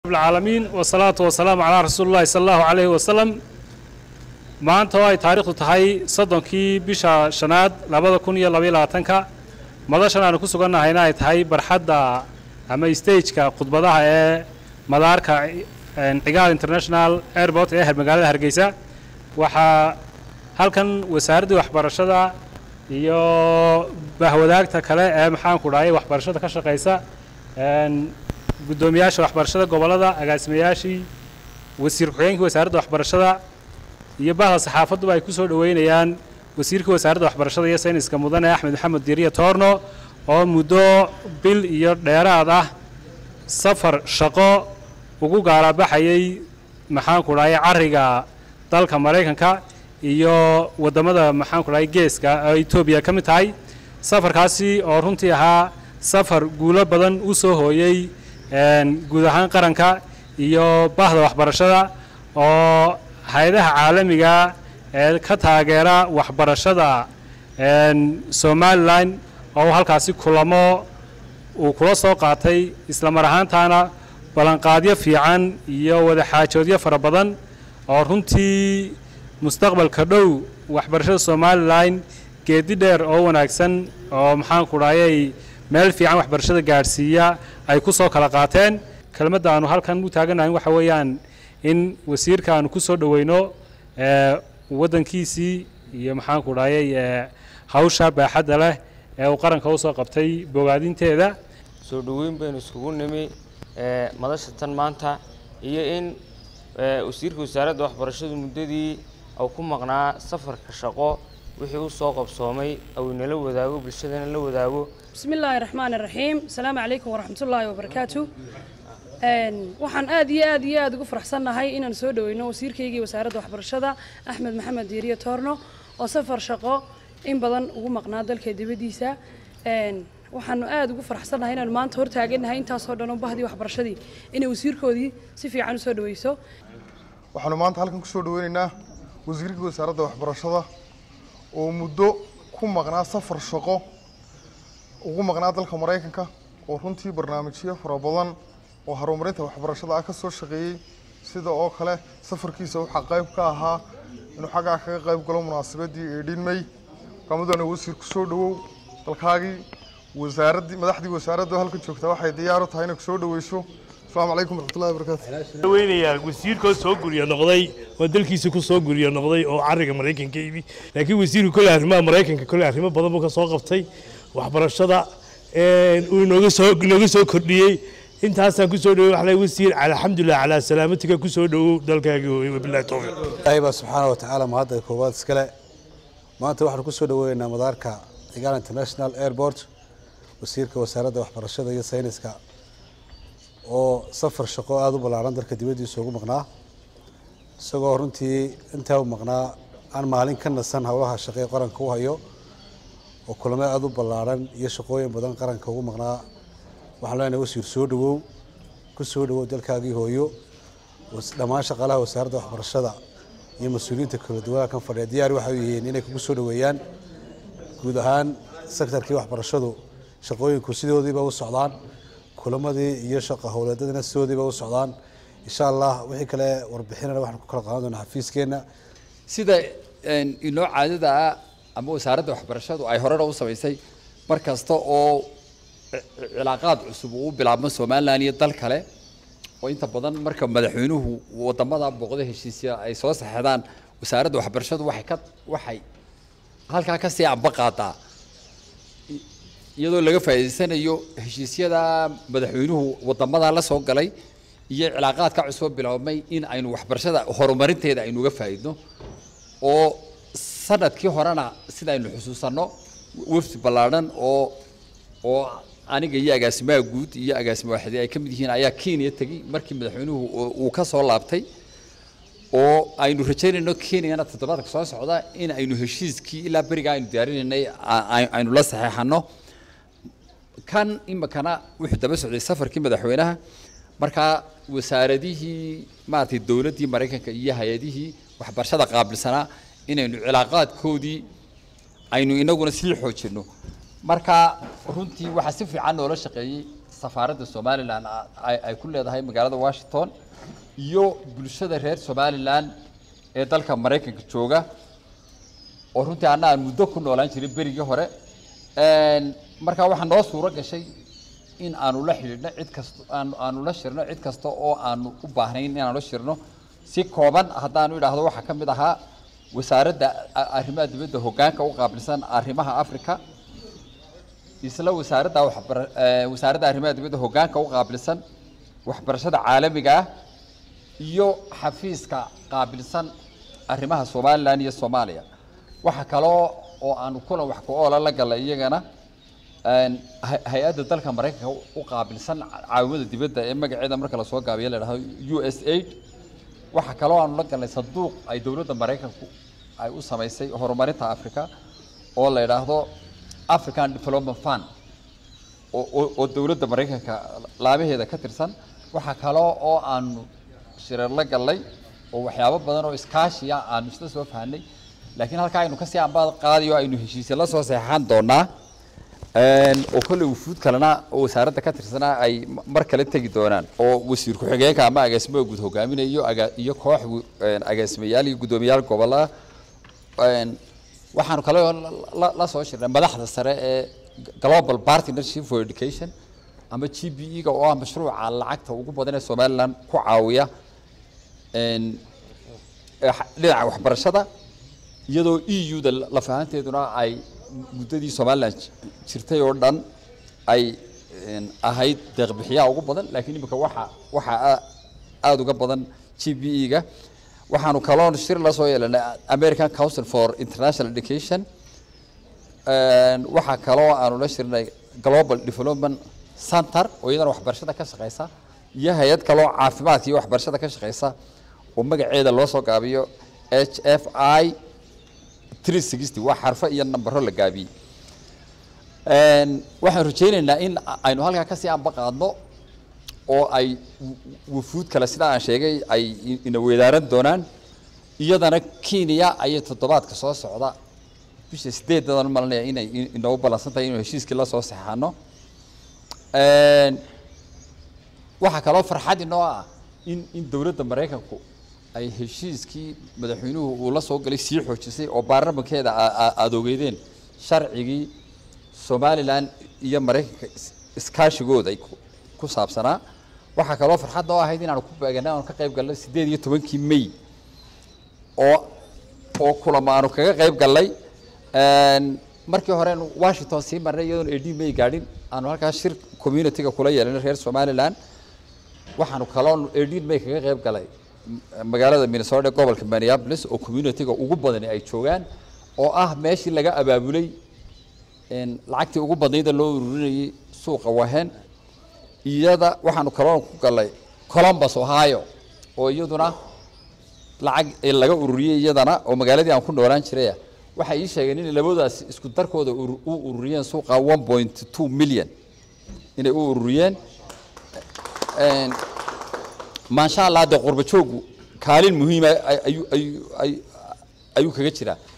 العالمين والصلاة والسلام على رسول الله صلى الله عليه وسلم maanta oo ay taariikhdu tahay soddonkii bisha shanaad labada kun iyo labaiyo labaatanka madashan aanu ku sugannahayna ay tahay barxadda ama stageka khudbadaha ee madaarka cigaal international airport ee magaalada hargeysa waxaa halkan wasaaraddii waxbarashada iyo bahwadaagta kale ee maxaanku dhahay waxbarashada ka shaqaysa guddoomiyaasha waxbarashada gobollada agaasimayaashii wasiir ku-xigeenkii wasaaradda waxbarashada iyo bahda saxaafadduba ay ku soo dhoweynayaan wasiirkii wasaaradda waxbarashada iyo sayniska mudane axmed maxamed diiriya toorno oo muddo bil iyo dheeraad ah safar shaqo ugu gaalabaxayay maxaanku dhahay carriga dalka maraykanka iyo waddamada maxaanku dhahay geeska oo etoobiya ka mid tahay safarkaasi oo runtii ahaa safar guulo badan u soo hooyey guud ahaan qaranka iyo bahda waxbarashada oo hay-adaha caalamiga ee ka taageera waxbarashada somalilan oo halkaasi kulamo uu kula soo qaatay isla mar ahaantaana ballanqaadyo fiican iyo wadaxaajoodyo fara badan oo runtii mustaqbalka dhow waxbarashada somalilan geedi dheer oo wanaagsan oo maxaanku dhahayay meel fiican waxbarashada gaadhsiiya ay ku soo kala qaateen kelmadda aanu halkan u taaganahay waxa weeyaan in wasiirka aanu ku soo dhoweyno waddankiisii iyo maxaanku dhahayay hawsha baaxadda leh ee uu qaranka usoo qabtay bogaadinteeda soo dhoweyn baynu iskugu nimi madasha tan maanta iyo in wasiirka wasaaradda waxbarashadu muddadii uu ku maqnaa safarka shaqo wixii u soo qabsoomay uu inala wadaago bulshadana la wadaago بسم الله الرحمن الرحيم السلام عليكم ورحمة الله وبركاته waxaan aad iyo aad iyo aad ugu faraxsannahay inaan soo dhaweyno wasiirkaygii wasaaradda waxbarashada axmed maxamed diiriye toorno oo safar shaqo in badan ugu maqnaa dalka dibaddiisa waxaanu aad ugu faraxsannahay inaanu maanta hortaagannahay intaasoo dhan oo bahdii waxbarashadii inay wasiirkoodii si fiican usoo dhaweyso waxaanu maanta halkan kusoo dhaweynaynaa wasiirka wasaaradda waxbarashada oo muddo ku maqnaa safar shaqo ugu maqnaa dalka maraykanka oo runtii barnaamijyo fara badan oo horumarinta waxbarashada ah ka soo shaqeeyey sida oo kale safarkiisa waxaa qayb ka ahaa inuu xaggaa kaga qayb galo munaasabadii eedhin may mudane wasiir kusoo dhawow dalkaagii wasaaraddii madaxdii wasaaradda halka joogta waxay diyaar u tahay inay kusoo dhaweyso asalaamu calaykum waraxmatullahi wabarakaatu weynayaa wasiirkoo soo guryo noqday oo dalkiisa ku soo guryo noqday oo carriga maraykanka yimi laakiin wasiirku kolle arrimaha maraykanka kolle arrimo badan buu ka soo qabtay waxbarashada uu inooga soo inooga soo kordhiyey intaasaan ku soo dhawey waxaa wasiir alxamdulilah calaa salaamatika ku soo dhowow dalkaagii hooye wabillahi towfiiq ilaahay baa subxaana wa tacaala mahadda koowaad iskale maanta waxaanu ku soo dhaweynaynaa madaarka cigaal international airport wasiirka wasaaradda waxbarashada iyo sayniska oo safar shaqo aada u ballaaran dalka dibaddiisa ugu maqnaa isagoo runtii intaa u maqnaa aan maalin ka nasan howlaha shaqee qaranka u hayo oo kulamo aada u ballaaran iyo shaqooyin badan qaranka ugu maqnaa waxaan leenahay wasiir soo dhawow ku soo dhawow dalkaagii hooyo dhammaan shaqaalaha wasaaradda waxbarashada iyo mas-uuliyiinta kala duwanaa kan fadhiya diyaar waxay yihiin inay kugu soo dhaweeyaan guud ahaan sektarkii waxbarashadu shaqooyinku sidoodiiba u socdaan kulamadii iyo shaqa howleedadina sidoodiiba u socdaan insha allah wixii kale warbixinana waxaan ku kala qaadan doonaa xafiiskeena sida inoo caadada ah ama wasaaradda waxbarashadu ay horena u samaysay mar kasta oo cilaaqaad cusub uu bilaabmo somalilan iyo dal kale oo inta badan marka madaxweynuhu wadamada booqda heshiisya ay soo saxeedaan wasaaradda waxbarashadu waxay ka waxay halkaa kasii amba qaadaa iyadoo laga faa'iidaysanayo heshiisyada madaxweynuhu wadamada la soo galay iyo cilaaqaadka cusub bilaabmay in aynu waxbarashada horumarinteeda aynu uga faa'iidno oo sanadkii horena sida aynu xusuusanno wafdi ballaadhan oo oo aniga iyo agaasimaha guud iyo agaasima waaxidee ay ka mid yihiin ayaa kenya tegey markii madaxweynuhu uu ka soo laabtay oo aynu rajaynayno kenyana toddobaadka soo socda in aynu heshiiskii ilaa beriga aynu diyaarinaynay aynu la saxeexano kan imikana wuxuu daba socday safarkii madaxweynaha markaa wasaaradihii maaragtay dowladdii maraykanka iyo hay-adihii waxbarashada qaabilsanaa inaynu cilaaqaadkoodii aynu inaguna sii xoojinno marka runtii waxaa si fiican noola shaqeeyey safaaradda somalilan a- ay ay ku leedahay magaalada washington iyo bulshada reer somalilan ee dalka maraykanka jooga oo runtii anna aan muddo ku noolaan jiray berigii hore Een, marka waxaa noo suuro gashay in aanu la xidhiidhno cid kasta aanu aanu la shirno cid kasta oo aanu u baahnayn inaanu la shirno si kooban haddaanu idhaahdo waxaa ka mid ahaa wasaaradda a- arrimaha dibadda hoggaanka u qaabilsan arrimaha africa isla wasaaradda waxbar eh, wasaaradda arrimaha dibadda hoggaanka u qaabilsan waxbarashada caalamiga ah iyo xafiiska qaabilsan arrimaha somalilan iyo soomaaliya waxaa kaloo oo aanu kulan wax ku oola la galay iyagana een, hay- hay-adda dalka maraykanka u- u qaabilsan caawimada dibadda ee magaceeda marka lasoo gaabiyo la dhahdo u s aid waxaa kaloo aanu la galnay sanduuq ay dowladda maraykanku ay u samaysay horumarinta africa oo la yidhaahdo african development fund oo- oo oo dowladda maraykanka laabaheeda ka tirsan waxaa kaloo oo aanu shirar la gallay oo waxyaabo badan oo iskaashiya aanu isla soo fahanay laakiin halkaa aynu kasii ambaad qaadiyo aynu heshiisya la soo saxeexan doonaa Een, oo kolley wufuud kalena oo wasaaradda ka tirsanaa ay m- mar kale tegi doonaan oo wasiir ku-xigeenka ama agaasimaha guud hogaaminaya iyo aga- iyo koox wu- een, agaasimayaal iyo guddoomiyaal gobollada Een, waxaanu kale oo la- la- la soo shirnay madaxda sare ee global partnership for education ama g b e ga oo ah mashruuca lacagta ugu badan ee somaliland ku caawiya een, ee xa- dhinaca waxbarashada iyadoo e u da lafahanteeduna ay muddadii somaliland ji- jirtay oo dhan ay een, ahayd deeqbixiyaha ugu badan laakiin imika waxa waxaa aa- aada uga badan g b e ga waxaanu kaloon shir la soo yeelanay american council for international education Een, waxaa kaloo aanu la shirnay global development center oo iyadana waxbarashada ka shaqeysa iyo hay-ad kaloo caafimaadka iyo waxbarashada ka shaqeysa oo magaceeda loo soo gaabiyo h f i 360 waa xarfo iyo nambaro la gaabiyey Een, waxaan rajaynaynaa in a- aynu halkaa kasii amba qaadno oo ay wu- wufuud kale sida aan sheegay ay i- ina weedaaran doonaan iyadana kenya ayay toddobaadka soo socda bisha sideedadan malinaya inay in- inoogu ballansan tahay inuu heshiiskii la soo saxaano Een, waxaa kaloo farxad inoo ah in in dowladda maraykanku ay heshiiskii madaxweynuhu uu la soo galay sii xoojisay oo baarlamankeeda aa- aa- aada ogeydeen sharcigii somalilan iyo maraykanka is- iskaashigooda ay ku- ku saabsanaa waxaa kaloo farxad noo ahayd inaanu ku beeganay aanu ka qayb galnay sideed iyo tobankii may oo oo kulamo aanu kaga qayb gallay Een, markii hore aanu washington sii marnay iyadoon ad may gaadhin aanu halkaas shir community-ga kula yeelanay reer somaliland waxaanu kaloo ad may kaga qayb galay m- magaalada minnesota ee gobolka minneapolis oo community-ga ugu badani ay joogaan oo ah meeshii laga abaabulay een, lacagtii ugu badnayda loo ururinayay suuqa wahen iyada waxaanu kaloo ku galay columbus ohio oo iyaduna lacag ee laga ururiyey iyadana oo magaaladii aan ku noolaan jiraya waxay ii sheegeen inay labadaas isku darkooda uru- u ururiyeen suuqa 1.2 million inay u ururiyeen Een, maasha allah dee qurba joogu kaalin muhiima ayuu ayuu ayuu ayuu kaga jiraa